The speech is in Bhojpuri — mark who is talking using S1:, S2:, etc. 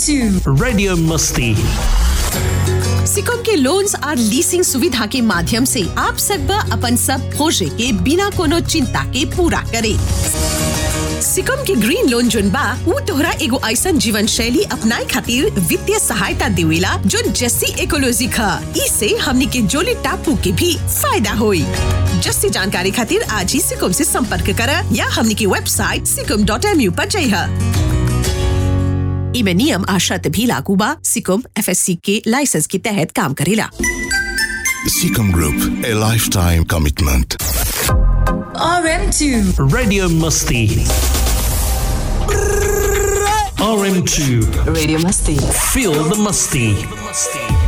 S1: RM2.
S2: Radio Musti.
S3: सिकम के लोन्स और लीसिंग सुविधा के माध्यम से आप सकबा अपन सब खोजे के बिना कोनो चिंता के पूरा करे सिकम के ग्रीन लोन जोन बा ऊ तोहरा एगो ऐसन जीवन शैली अपनाए खातिर वित्तीय सहायता देवेला जोन जस्सी इकोलॉजी खा इसे हमनी के जोली टापू के भी फायदा होई जस्सी जानकारी खातिर आज ही सिकम से संपर्क करा या हमनी की वेबसाइट सिकम डॉट एम यू पर जइहा इमे नियम आ शर्त भी लागू बा सिकम एफएससी के लाइसेंस के तहत काम करेला
S4: Seacom Group, a lifetime commitment.
S1: RM2.
S2: Radio Musti. RM2.
S5: Radio Musti.
S2: Feel the musty.